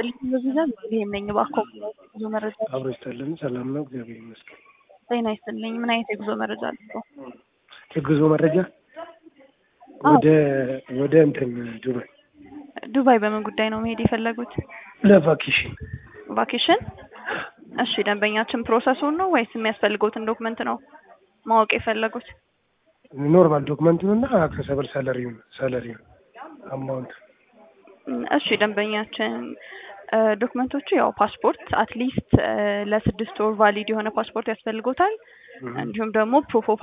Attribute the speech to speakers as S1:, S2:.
S1: ይስጥልኝ በዚህ ዘንድ ይሄም ነኝ እባክዎ ጉዞ መረጃ
S2: አብሮ ይስጥልን። ሰላም ነው፣ እግዚአብሔር ይመስገን።
S1: ጤና ይስጥልኝ። ምን አይነት የጉዞ መረጃ አለው?
S2: የጉዞ መረጃ ወደ ወደ እንትን ዱባይ
S1: ዱባይ በምን ጉዳይ ነው መሄድ የፈለጉት?
S2: ለቫኬሽን
S1: ቫኬሽን? እሺ ደንበኛችን ፕሮሰሱን ነው ወይስ የሚያስፈልገውትን ዶክመንት ነው ማወቅ የፈለጉት?
S2: ኖርማል ዶክመንቱን እና አክሰሰብል ሳለሪውን ሳለሪውን አማውንት
S1: እሺ ደንበኛችን ዶክመንቶቹ ያው ፓስፖርት አትሊስት ለስድስት ወር ቫሊድ የሆነ ፓስፖርት ያስፈልጎታል። እንዲሁም ደግሞ ፕሩፍ ኦፍ